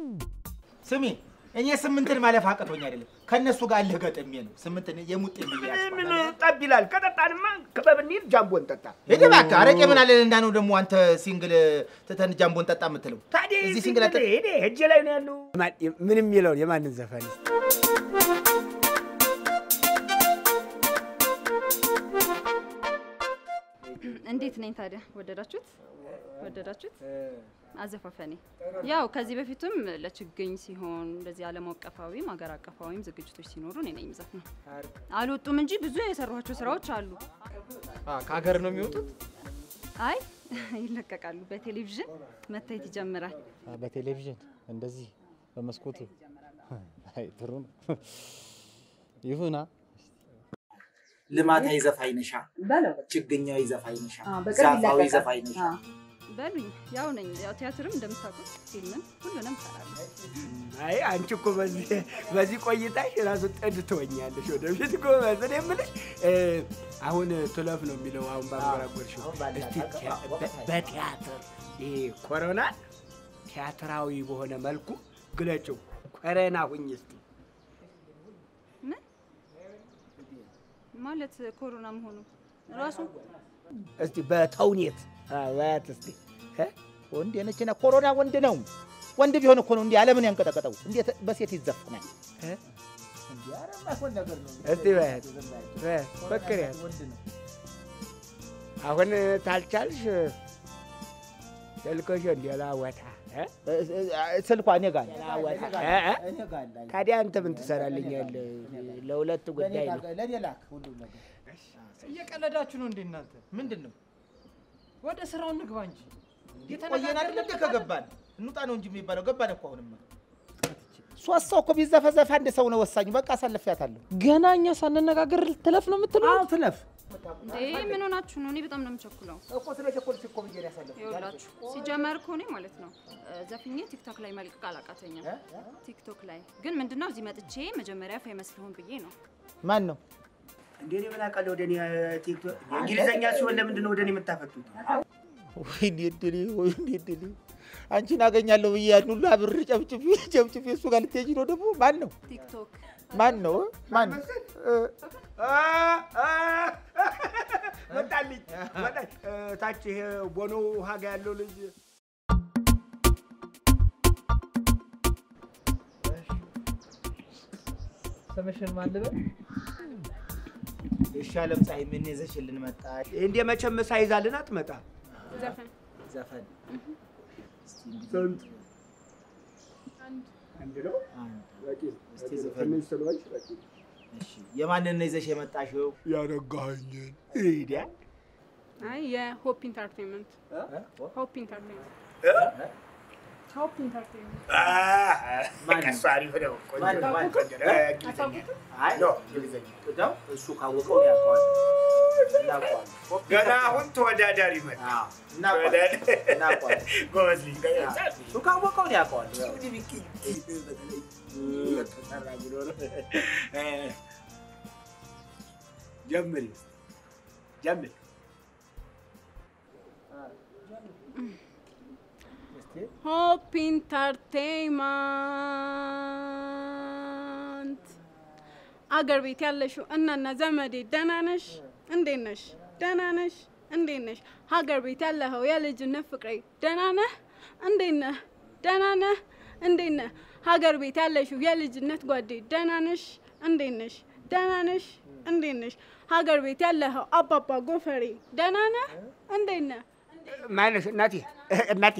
ስሚ እኔ ስምንትን ማለፍ አቅቶኝ አይደለም ከእነሱ ጋር አለህ ገጥሜ ነው ስምንትን የሙጥ ምን ጠብ ይላል? ከጠጣንማ ክበብ እንሂድ፣ ጃምቦ እንጠጣ። ሄደ እባክህ አረቄ ምን አለ እንዳ ነው ደግሞ አንተ ሲንግል ትተን ጃምቦን ጠጣ የምትለው ታዲያ እዚህ እዚህ ሲንግል አጠ ሄደ እጄ ላይ ነው ያለው። ምን የሚለውን የማንን ዘፈን እንዴት ነኝ ታዲያ? ወደዳችሁት? ወደዳችሁት? አዘፋፈኔ ያው ከዚህ በፊትም ለችግኝ ሲሆን እንደዚህ ዓለም አቀፋዊም ሀገር አቀፋዊም ዝግጅቶች ሲኖሩ እኔ ነኝ የምዘፍነው። አልወጡም እንጂ ብዙ የሰሯቸው ስራዎች አሉ። ከሀገር ነው የሚወጡት? አይ ይለቀቃሉ። በቴሌቪዥን መታየት ይጀምራል። በቴሌቪዥን እንደዚህ በመስኮቱ አይ ጥሩ ነው። ይሁና ልማታዊ ዘፋኝ ነሻ፣ በለው ችግኛዊ ዘፋኝ ነሻ፣ በቅርብ ዛፋዊ ይለቀቃል። ዘፋኝ ነሻ። በሉኝ ያው ነኝ። ያው ቲያትርም እንደምታውቁት ፊልምም ሁሉንም እሰራለሁ። አይ አንቺ እኮ በዚህ በዚህ ቆይታሽ ራሱ ጥድ ትሆኛለሽ። ወደፊት ጎበዝ። እኔ የምልሽ እ፣ አሁን ትለፍ ነው የሚለው አሁን ባንጎራጎርሽው አሁን ባለ እስቲ አቀ- ቲያ- አዎ፣ በ- ወቅታዊ። በቲያትር ይሄ ኮሮና ቲያትራዊ በሆነ መልኩ ግለጭው። ኮረና ሁኝ እስቲ ምን ማለት ኮሮና መሆኑ ራሱ እስቲ በተውኔት አዋያት እስቲ እ? ወንድ የነችና ኮሮና ወንድ ነው። ወንድ ቢሆን እኮ ነው እንዲህ ዓለምን ያንቀጠቀጠው። እንዴት በሴት ይዘፍናል? እ? እንዲህ ኧረ የማይሆን ነገር ነው። እስቲ በያት በያት ፈክር ያት ወንድ ነው። አሁን ታልቻልሽ ስልክሽን ሌላ ቦታ እ? እ- እ- ስልኳ እኔ ጋር አለ። ሌላ ቦታ እ? እ? እኔ ጋር አለ። ታዲያ አንተ ምን ትሰራልኛለህ? ለሁለት ለእኔ ጉዳይ ነው። ጋር- ለእኔ ላክ ሁሉም ነገር። እየቀለዳችሁ ነው እንዴ እናንተ? ምንድን ነው ወደ ስራው እንግባ እንጂ ቆየን አይደል እንደ ከገባን እንውጣ ነው እንጂ የሚባለው ገባን እኮ አሁንማ ሶስት ሰው እኮ ቢዘፈዘፍ አንድ ሰው ነው ወሳኙ በቃ አሳልፊያታለሁ ገና እኛ ሳንነጋገር ትለፍ ነው የምትለው? ትለፍ እንዴ ምን ሆናችሁ ነው? እኔ በጣም ነው የምቸኩለው። እኮ ስለ ቸኮልሽ እኮ ብዬ ነው ያሳለፍኩት ይኸውላችሁ ሲጀመር እኮ እኔ ማለት ነው እ፣ ዘፍኜ ቲክቶክ ላይ መልቀቅ አላቃተኝም። ቲክቶክ ላይ ግን ምንድነው እዚህ መጥቼ መጀመሪያ ፌመስ ልሆን ብዬ ነው። ማን ነው እንዴ እኔ ምን አውቃለሁ? ወደ እኔ ቲክቶክ እንግሊዘኛ ሲሆን ለምንድን ነው ወደ እኔ የምታፈቱት? ወይኔ እድሌ ወይኔ እድሌ አንቺን አገኛለሁ ብዬ ያን ሁሉ አብር ጨብጭቤ ጨብጭቤ እሱ ጋር ልትሄጂ ነው ደግሞ ማን ነው ቲክቶክ ማን ነው ማን እ፣ መጣልኝ መጣኝ። ታች ይሄ ቦኖ ውሃ ጋ ያለው ልጅ ስምሽን ማን ልበል? እሺ አለም ፀሐይ ምን ይዘሽልን መጣሽ እንዴ መቼም ሳይዛልን አትመጣ ዘፈን ዘፈን እስቲ እንግዲህ ስንት አንድ ነው አንድ በቂ እስቲ ዘፈን ትንሽ ስለሆንሽ በቂ እሺ የማንን ነው ይዘሽ የመጣሽው ያረጋኸኝን ሂዲያ አይ የሆፕ ኢንተርቴንመንት ሆፕ ኢንተርቴንመንት ሆፕ ኢንተርቴንመንት ማን ነው? ከሱ አሪፍ ነው። ቆንጆ ማን ነው። ማን? ቆንጆ ነው። እ፣ እንግሊዘኛ አይ ኖ እንግሊዘኛ ነው እሱ ካወቀው ያውቀዋል እናውቀዋለን ገና አሁን ተወዳዳሪ መጣ። አዎ እናውቀዋለን እናውቀዋለን ጎበዝ ልጅ ገና እሱ ካወቀው ያውቀዋል ያው ተሰራ ብሎ ነው። እ፣ ጀምሪ ጀምሪ። ሆፕ ኢንተርቴንመንት አገር ቤት ያለሽው እናና ዘመዴ ደህና ነሽ? እንዴት ነሽ? ደህና ነሽ? እንዴት ነሽ? ሀገር ቤት ያለኸው የልጅነት ፍቅሬ ደህና ነህ? እንዴት ነህ? ደህና ነህ? እንዴት ነህ? ሀገር ቤት ያለሽው የልጅነት ጓዴ ደህና ነሽ? እንዴት ነሽ? ደህና ነሽ? እንዴት ነሽ? ሀገር ቤት ያለኸው አባባ ጎፈሬ ደህና ነህ? እንዴት ነህ? ማነሽ እናቴ እናቴ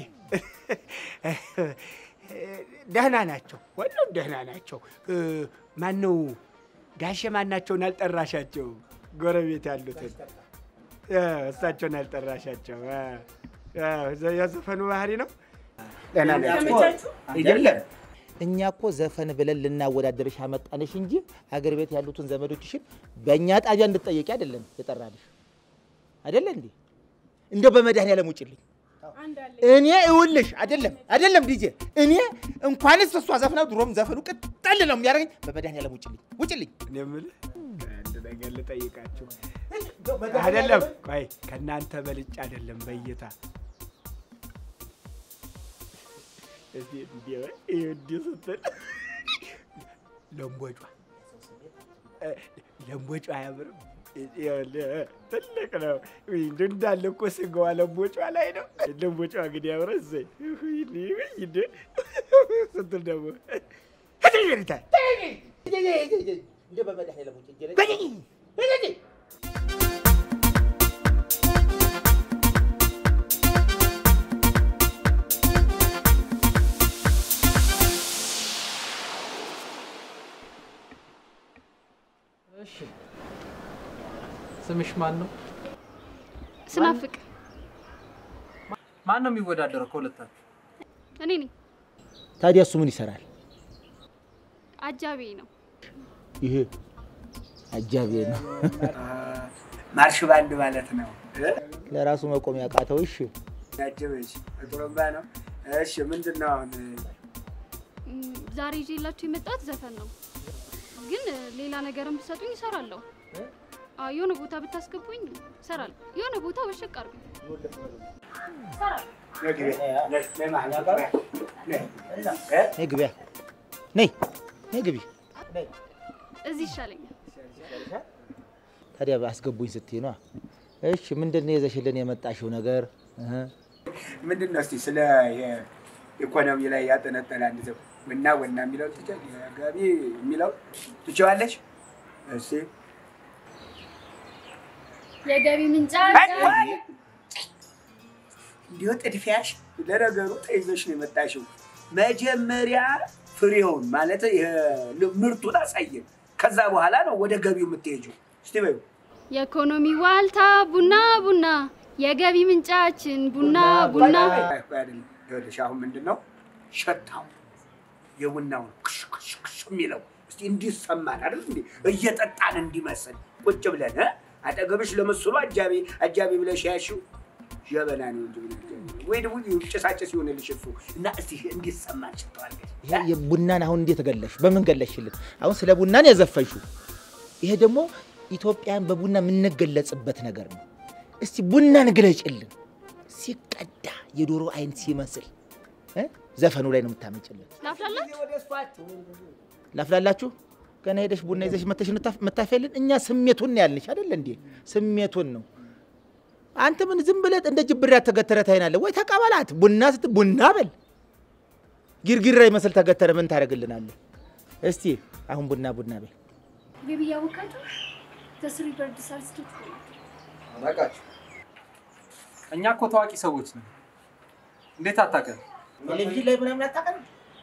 ደህና ናቸው፣ ሁሉም ደህና ናቸው። ማን ነው ጋሼ ማናቸውን አልጠራሻቸው? ጎረቤት ያሉትን እ፣ እሳቸውን አልጠራሻቸው? እ፣ እ፣ የዘፈኑ ባህሪ ነው። ደህና ናቸው አይደለም? እኛ እኮ ዘፈን ብለን ልናወዳደርሽ አመጣንሽ እንጂ ሀገር ቤት ያሉትን ዘመዶችሽን በእኛ ጣቢያ እንድትጠየቂ አይደለም የጠራንሽ። አይደለ እንዴ? እንደው በመድኃኒዓለም ውጭልኝ። እኔ እውልሽ አይደለም አይደለም ዲጄ እኔ እንኳንስ እሷ ዘፍና ድሮም ዘፈኑ ቅጠል ነው የሚያደርገኝ። በመድኃኒዓለም ውጭልኝ ውጭልኝ። እኔ የምልህ አንድ ነገር ልጠይቃችሁ። አይደለም ቆይ ከእናንተ በልጭ አይደለም በእይታ እስቲ እንዲህ በይ፣ ይኸው እንዲህ ስትል ለምቦጯ እ፣ ለምቦጯ አያምርም? ይኸውልህ ትልቅ ነው እንደው እንዳለ እኮ ስጋዋ ለምቦጯ ላይ ነው። ለምቦጯ ግን ያምረ እሰይ ወይኔ ወይኔ ስትል ደግሞ ሄደታ እንደ በመድኃኒዓለም ውጭ እንጀራ እሺ ስምሽ ማን ነው? ስናፍቅ ማን ነው የሚወዳደረው ከሁለታችሁ? እኔ ነኝ ታዲያ እሱ ምን ይሰራል? አጃቢ ነው። ይሄ አጃቢ ነው። ማርሽ ባንድ ማለት ነው። ለራሱ መቆም ያቃተው። እሺ ያጀበች ጥሩምባ ነው። እሺ ምንድን ነው አሁን? ም፣ ዛሬ ይዤላችሁ የመጣሁት ዘፈን ነው፣ ግን እ፣ ሌላ ነገርም ብትሰጡኝ እሰራለሁ። አዎ፣ የሆነ ቦታ ብታስገቡኝ እሰራለሁ። የሆነ ቦታ ወሸቅ አድርጉኝ እሰራለሁ። ነይ ግቢያ፣ ነይ ነይ ግቢ። እዚህ ይሻለኛል። ታዲያ አስገቡኝ ስትይ ነዋ። እሺ ምንድን ነው ይዘሽልን የመጣሽው ነገር? እህ ምንድን ነው እስቲ ስለ ኢኮኖሚ ላይ ያጠነጠነ አንድ ዘው ወና ወና የሚለው ትቼ ጋቢ የሚለው ትችዋለሽ? እስቲ የገቢ ምንጫ እንዲሁ ጥድፊያሽ ለነገሩ ተይዘሽ ነው የመጣሽው። መጀመሪያ ፍሬውን ማለት ይሄ ምርቱን አሳየን። ከዛ በኋላ ነው ወደ ገቢው የምትሄጂው። እስቲ በይው የኢኮኖሚ ዋልታ ቡና ቡና፣ የገቢ ምንጫችን ቡና ቡና። አይደለም። ይኸውልሽ አሁን ምንድን ነው ሸታው የቡናውን ክሽ ክሽ ክሽ የሚለው እስቲ እንዲሰማን አይደል እንዴ እየጠጣን እንዲመስል ቁጭ ብለን እ? አጠገብሽ ለምስሉ አጃቢ አጃቢ ብለሽ ያሽው ጀበና ነው እንጂ ምን አጃቢ? ወይ ደግሞ ጭሳጭስ ይሆንልሽ እሱ እና እስቲ እንዲሰማን ሽተዋለሽ ይሄ የቡናን አሁን እንዴት ገለሽ? በምን ገለሽልን? አሁን ስለ ቡናን ያዘፈንሽው። ይሄ ደግሞ ኢትዮጵያን በቡና የምንገለጽበት ነገር ነው። እስቲ ቡናን ግለጭልን። ሲቀዳ የዶሮ አይን ሲመስል እ? ዘፈኑ ላይ ነው የምታመጭልን። ላፍላላችሁ ላፍላላችሁ ገና ሄደሽ ቡና ይዘሽ መተሽ የምታፈልን እኛ ስሜቱን ነው ያልንሽ አይደለ እንዴ? ስሜቱን ነው። አንተ ምን ዝም ብለህ እንደ ጅብራ ተገተረ ታይናለህ ወይ? ተቀበላት። ቡና ስት ቡና በል ጊርጊራ ይመስል ተገተረ ምን ታደርግልናለህ? እስቲ አሁን ቡና ቡና በል ቤቢ ያወቃችሁ ተስሪ በርድ ሳልስቶች አላቃችሁ እኛ እኮ ታዋቂ ሰዎች ነን። እንዴት አታውቅም? ቴሌቪዥን ላይ ምናምን አታውቅም?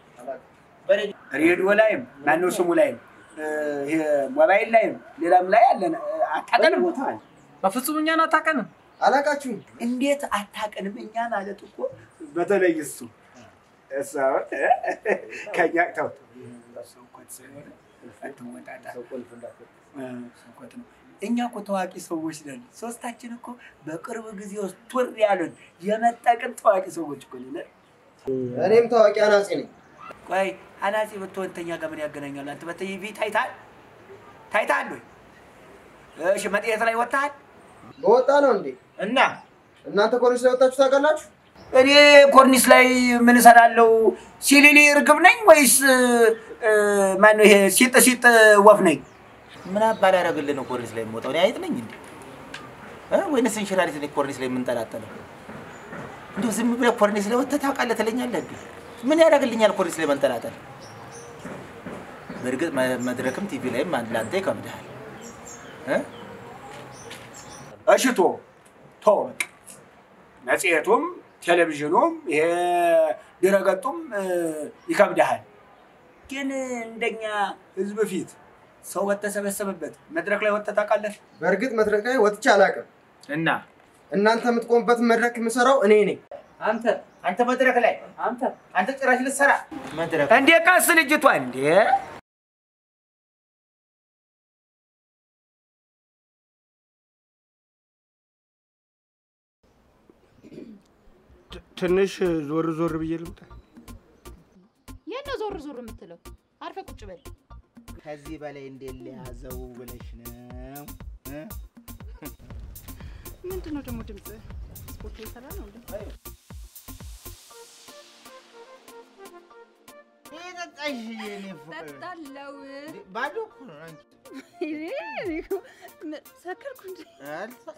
ሬዲዮ ላይም ማነው ስሙ ላይም እ፣ ይሄ ሞባይል ላይም ሌላም ላይ አለን አታቀንም በፍጹም እኛን አታውቀንም። አላቃችሁም እንዴት አታቀንም? እኛ ማለት እኮ በተለይ እሱ እሱ አሁን ከኛ ተው ሰው እኮ ስለሆነ አትወጣጣ። እ፣ ሰውኮት ነው። እኛ እኮ ታዋቂ ሰዎች ነን። ሶስታችን እኮ በቅርብ ጊዜ ውስጥ ቱር ያሉን የመጠቅን ታዋቂ ሰዎች እኮ ነን። እኔም ታዋቂ አናጺ ነኝ ቆይ አናጺ ብትሆን ተኛ ጋር ምን ያገናኛል? አንተ በቲቪ ታይታል ታይታል ወይ? እሺ መጽሔት ላይ ወጥተሃል? በወጣ ነው እንዴ እና እናንተ ኮሌጅ ላይ ወጣችሁ ታውቃላችሁ እኔ ኮርኒስ ላይ ምን እሰራለሁ? ሲሊሊ እርግብ ነኝ ወይስ እ፣ ማነው ይሄ ሲጥ ሲጥ ወፍ ነኝ? ምን አባል ያደረግልን ነው ኮርኒስ ላይ የምወጣው? እኔ አይጥ ነኝ እንዴ እ? ወይንስ እንሽላሊት ነኝ ኮርኒስ ላይ የምንጠላጠለው? እንዲሁ ዝም ብለህ ኮርኒስ ላይ ወጥተህ ታውቃለህ ትለኛለህ እንዴ? ምን ያደርግልኛል ኮርኒስ ላይ መንጠላጠል? በእርግጥ መ- መድረክም ቲቪ ላይም አንድ ለአንተ ይከብድሃል እ? እሺ ቶ ቶ በቃ መጽሔቱም ቴሌቪዥኑም ይሄ ድረገጡም እ፣ ይከብድሃል። ግን እንደኛ ህዝብ ፊት ሰው በተሰበሰበበት መድረክ ላይ ወጥተህ ታውቃለህ? በእርግጥ መድረክ ላይ ወጥቼ አላውቅም እና እናንተ የምትቆሙበትን መድረክ የምሰራው እኔ ነኝ አንተ አንተ መድረክ ላይ አንተ አንተ ጭራሽ ልትሰራ መድረክ እንዴ ቀስ ልጅቷ እንዴ ትንሽ ዞር ዞር ብዬ ልምጣ። የት ነው ዞር ዞር የምትለው? አርፈ ቁጭ በል። ከዚህ በላይ እንዴት ሊያዘው ብለሽ ነው እ? ምንድን ነው ደግሞ ድምፅ? ስፖርት እየሰራ ነው እንዴ? ጠጣሽ የኔ ፍቅር። ጠጣለው። እንዴ፣ ባዶ እኮ ነው አንቺ። ሰከርኩ እንጂ አልሳ-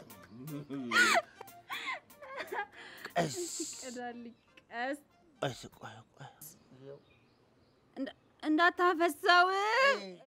ቀስ ቀዳልኝ ቀስ ቀስ ቆይ ቆይ እንዳታፈሰው